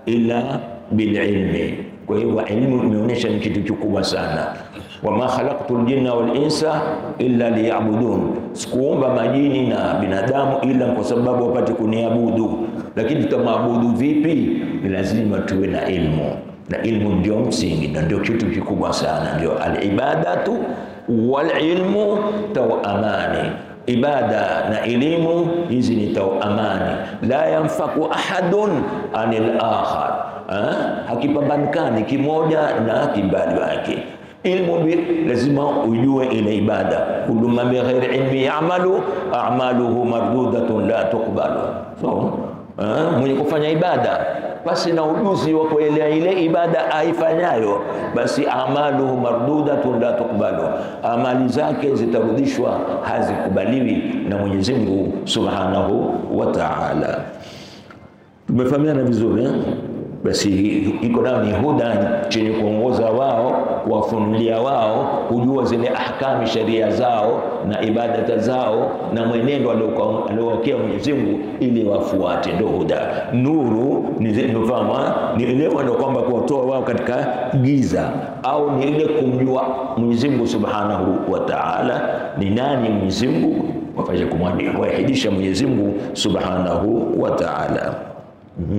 illa bililmi. Kwa hivyo elimu imeonyesha ni kitu kikubwa sana. wama khalaqtu ljinna wal insa illa liyabudun, sikuumba majini na binadamu ila kwa sababu wapate kuniabudu. Lakini tutamwabudu vipi? Ni lazima tuwe na ilmu, na ilmu ndio msingi na ndio kitu kikubwa sana, ndio alibadatu wal ilmu tawamani ibada na elimu hizi ni tawamani, la yanfaku ahadun anil akhar, hakipambanikani kimoja na kimbali wake. Ilmu bi lazima ujue ile ibada, kullu man bighairi ilmi ya'malu a'maluhu mardudatun la tuqbalu. So mwenye kufanya ibada basi na ujuzi wa kuelewa ile ibada aifanyayo, basi amaluhu mardudatun la tuqbalu, amali zake zitarudishwa, hazikubaliwi na Mwenyezi Mungu Subhanahu wa Ta'ala. Tumefahamiana vizuri eh? Basi iko nayo ni huda chenye kuongoza wao, kuwafunulia wao kujua zile ahkami sheria zao na ibadata zao na mwenendo aliowekea Mwenyezi Mungu ili wafuate, ndio huda. Nuru ni nufama ni ile ndio kwamba kuwatoa wao katika giza, au ni ile kumjua Mwenyezi Mungu Subhanahu wa Ta'ala ni nani Mwenyezi Mungu, wafanye kumwahidisha Mwenyezi Mungu Subhanahu wa Ta'ala. mm -hmm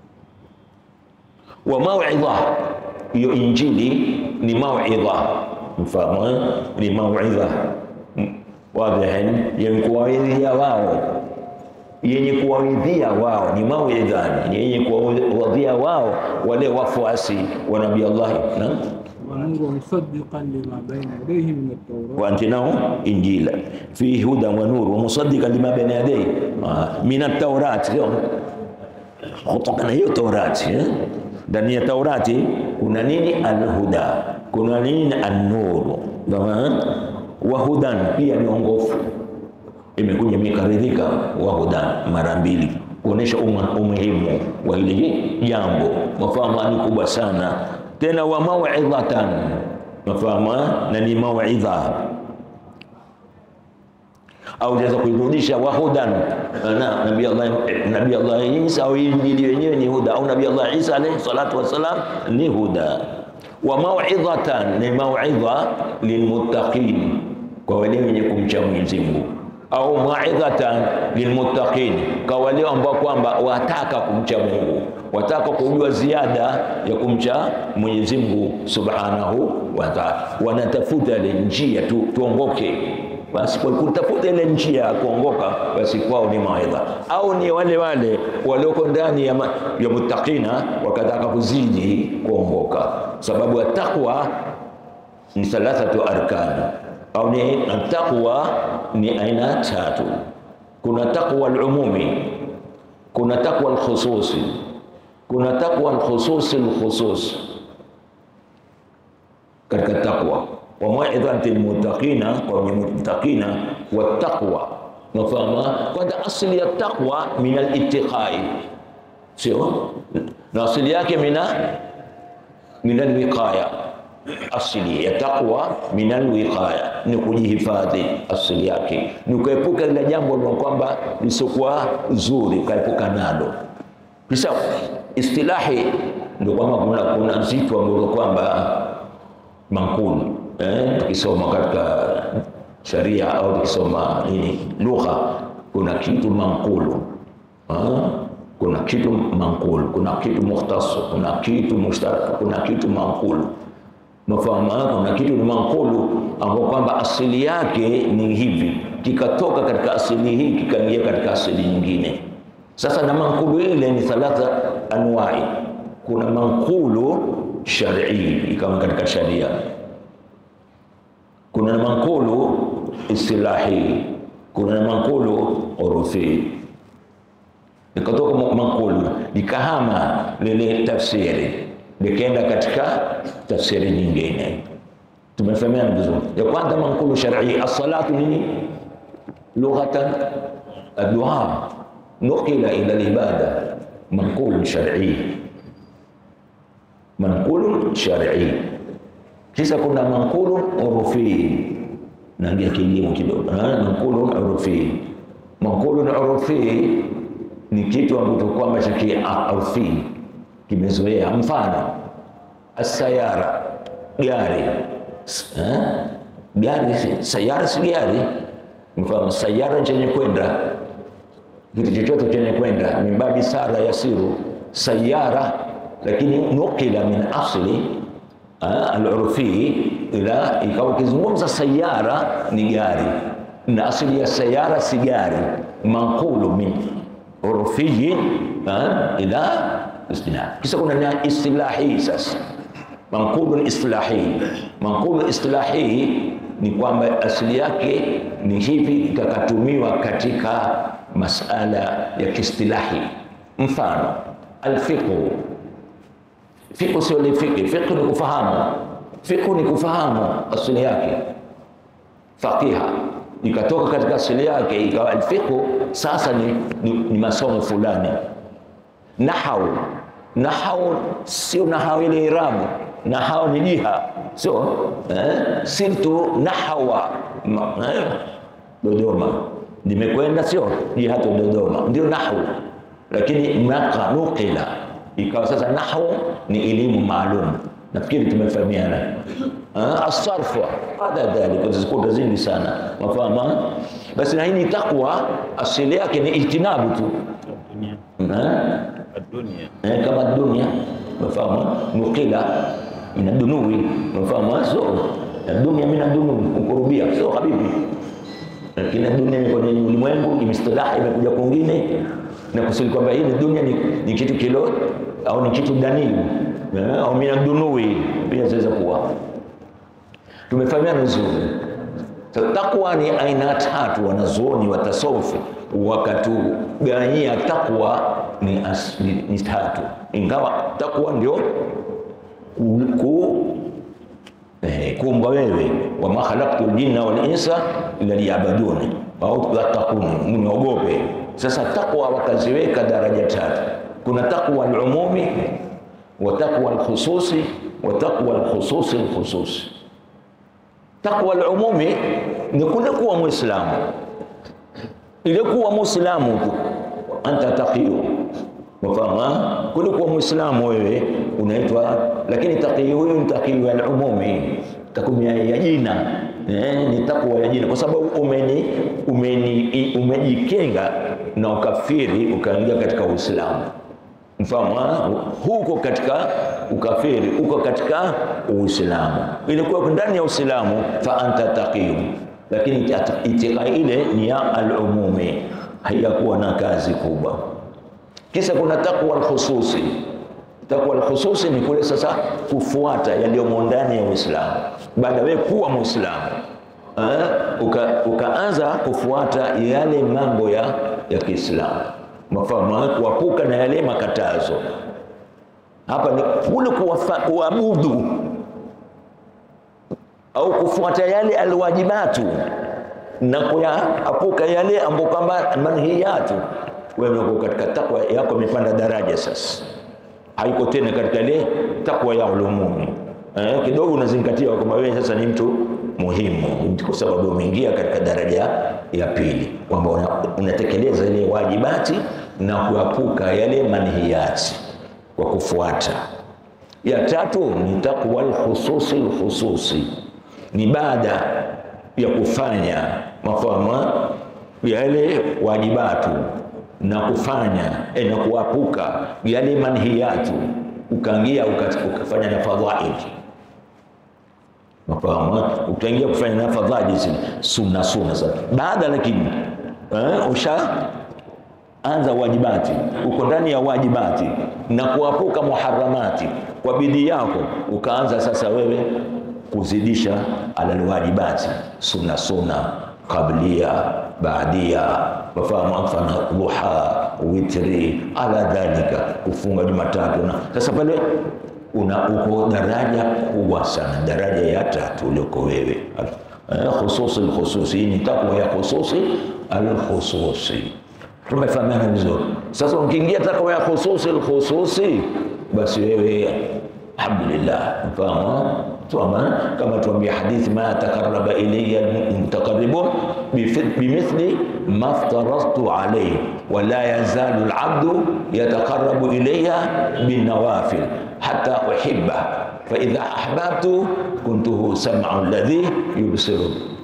wa mauidha, hiyo Injili ni mauidha, mfahamu ni mauidha wadhihin, yenye kuwaidhia wao, yenye kuwaidhia wao ni mauidha, yenye kuwaidhia wao wale wafuasi wa Nabii Allah na ومصدقا لما بين يديه من التوراة وأنتناه إنجيلا فيه هدى ونور ومصدقا لما بين يديه من التوراة kutokana hiyo Taurati eh? ndani ya Taurati kuna nini? Alhuda, kuna nini? Annuru wa hudan, pia ni ongofu. Imekuja imekaridhika wa hudan mara mbili kuonesha umuhimu wa hili jambo. Mafahamu ni kubwa sana tena, wa mauidhatan, mafahamu na ni mauidha au unaweza kuirudisha wahudan na nabii Allah nabii Allah Isa au injili yenyewe ni huda, au nabii Allah Isa alayhi salatu wassalam ni huda. Wa mauidhatan ni mauidha lilmuttaqin, kwa wale wenye kumcha Mwenyezi Mungu, au mauidhatan lilmuttaqin, kwa wale ambao kwamba wataka kumcha Mungu, wataka kujua ziada ya kumcha Mwenyezi Mungu subhanahu wa ta'ala, wanatafuta ile njia tu tuongoke basi kwa kutafuta ile njia ya kuongoka, basi kwao ni mawaidha, au ni wale wale walioko ndani ya, ya muttaqina wakataka kuzidi kuongoka, sababu ya taqwa ni thalathatu arkani, au ni taqwa ni aina tatu. Kuna taqwa al-umumi, kuna taqwa al-khususi, kuna taqwa al-khususi al-khusus katika taqwa wa mauidhati lmuttaqina, kwa wenye muttaqina wa taqwa. Mafahama kwanza, asili ya taqwa min alittiqai, sio na asili yake mina min alwiqaya. Asili ya taqwa min alwiqaya ni kujihifadhi, asili yake ni kuepuka ile jambo na kwamba lisiokuwa zuri, ukaepuka nalo. Kisha istilahi ndio kwamba kuna kuna zitu ambazo kwamba mankulu Eh, tukisoma katika sharia au tukisoma nini lugha, kuna kitu mankulu ah, kuna kitu mankulu, kuna kitu mukhtas, kuna kitu mushtarak, kuna kitu mankulu. Mafahamu, kuna kitu ni mankulu ambao kwamba asili yake ni hivi, kikatoka katika asili hii kikaingia katika asili nyingine. Sasa na mankulu ile ni thalatha anwai, kuna mankulu shar'i ikawa katika sharia kuna mankulu istilahi, kuna mankulu urufi. Nikatoka mankulu nikahama lile tafsiri likaenda katika tafsiri nyingine. Tumefahamiana vizuri. Ya kwanza mankulu shar'i, as-salatu nini lughatan ad-du'a nukila ila al-ibada, mankulu shar'i, mankulu shar'i kisha kuna manqulu urufi, naingia kilimo kidogo. Manqulu urufi, manqulu urufi ni kitu ambacho kwamba cha kiarfi kimezoea. Mfano asayara, gari S- eh? gari, si- sayara si gari. Mfano sayara chenye kwenda kitu chochote chenye kwenda min babi sara yasiru sayara, lakini nukila min asli ah, al-urfi ila ikawa ukizungumza sayara ni gari, na asili ya sayara si gari, manqulu min urfiyin ah, ila istilah. Kisa kuna na istilahi sasa manqulu istilahi. Manqulu istilahi ni kwamba asili yake ni hivi, ikakatumiwa katika masala ya kiistilahi. Mfano alfiqhu, fiqhu sio ni fiqhi, fiqhu ni kufahamu, fiqhu ni kufahamu asili yake. Faqiha ikatoka katika asili yake ikawa alfiqhu, sasa ni, ni, ni masomo fulani nahau nahau sio nahau ile irabu nahau ni jiha sio eh? sirtu nahawa Ma- eh? Dodoma nimekwenda sio jihatu Dodoma ndio nahu lakini maka nukila ikawa sasa nahu ni elimu maalum nafikiri tumefahamiana Ah, asarfu baada dhalika zikuta zingi sana mafahama basi na hii ni takwa asili yake ni ijtinabu tu dunia Eh? dunia eh, kama dunia unafahamu nukila ina dunuwi unafahamu so na dunia mina dunuwi kukurubia sio habibi lakini dunia ni kwenye ulimwengu imestilahi imekuja kwingine na kusudi kwamba hii ni dunia ni, ni kitu kilo au ni kitu daniu eh, au mina dunuwi pia zaweza kuwa tumefahamiana vizuri So, takwa ni aina tatu, wanazuoni wa tasawufu wakatugawanyia takwa ni, as, ni, ni tatu, ingawa takwa ndio ku, ku, eh, kuumba wewe, wama khalaqtu ljinna wal insa illa liyabuduni au yattaquni, mniogope. Sasa takwa wakaziweka daraja tatu, kuna takwa alumumi wa takwa alkhususi wa takwa alkhususi alkhususi Takwa al-umumi ni kule kuwa Muislamu, ile kuwa Muislamu tu, anta taqiyu, wafahamu kule kuwa Muislamu wewe unaitwa, lakini taqiyu huyu ni taqiyu al-umumi, takwa ya jina eh, ni takwa ya jina, kwa sababu umeni, umeni, umejikenga na ukafiri ukaingia katika Uislamu mfahamu ha? huko katika ukafiri uko katika uislamu ilikuwa ndani ya uislamu fa anta taqiyu lakini itika ile ni ya alumumi haiyakuwa na kazi kubwa kisa kuna takwa alkhususi takwa alkhususi ni kule sasa kufuata yaliyomo ndani ya uislamu baada wewe kuwa muislamu eh, uka, ukaanza kufuata yale mambo ya, ya kiislamu mafahamu kuepuka na yale makatazo. Hapa ni kule kuwafa- kuabudu au kufuata yale alwajibatu na kuyaepuka yale ambayo kwamba manhiyatu. Wewe uko katika takwa yako imepanda daraja sasa, haiko tena katika ile takwa ya ulumumi. Eh, kidogo unazingatia kwamba wewe sasa ni mtu muhimu, kwa sababu umeingia katika daraja ya pili, kwamba una- unatekeleza ile wajibati na kuepuka yale manhiyati kwa kufuata. Ya tatu ni takwa alkhususi alkhususi, ni baada ya kufanya mafahamu yale wajibatu na kufanya eh, na kuepuka yale manhiyatu, ukaingia uka- ukafanya na fadhaili Mafahamu? Utaingia kufanya na fadhali zile sunna sunna sasa. Baada lakini eh, usha anza wajibati, uko ndani ya wajibati na kuepuka muharamati kwa bidii yako, ukaanza sasa wewe kuzidisha alalwajibati, sunna sunna, qablia, baadia, mafahamu, mfano duha, witri, ala dhalika, kufunga Jumatatu na sasa pale una uko daraja kubwa sana, daraja ya tatu ulioko wewe eh, khususi alkhususi. Hii ni takwa ya khususi alkhususi. Tumefahamiana vizuri. Sasa ukiingia takwa ya khususi alkhususi, basi wewe alhamdulillah, mfahamu Tuama, kama tuambia hadithi, ma takaraba ilayya mutaqarribun bimithli ma aftaradtu alayhi wala yazalu alabdu yataqarrabu ilayya binawafil hatta uhibba fa idha ahbabtu kuntuhu sam'u alladhi yubsiru